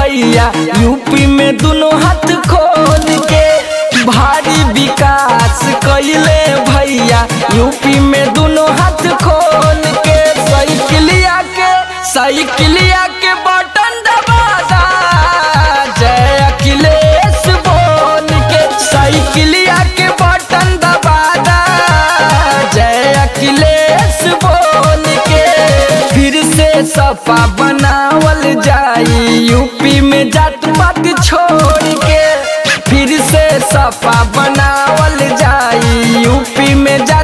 भैया यूपी में दोनों हाथ खोल के भारी विकास कैले भैया यूपी में दोनों हाथ खोल के साइकिलिया के साइकिलिया के बटन दबादा जय अखिलेश बोल के साइकिलिया के बटन दबादा जय अखिलेश बोल के फिर से सफा बनावल जाई यूपी में जात पात छोड़ के फिर से सफा बनावल जाई यूपी में जात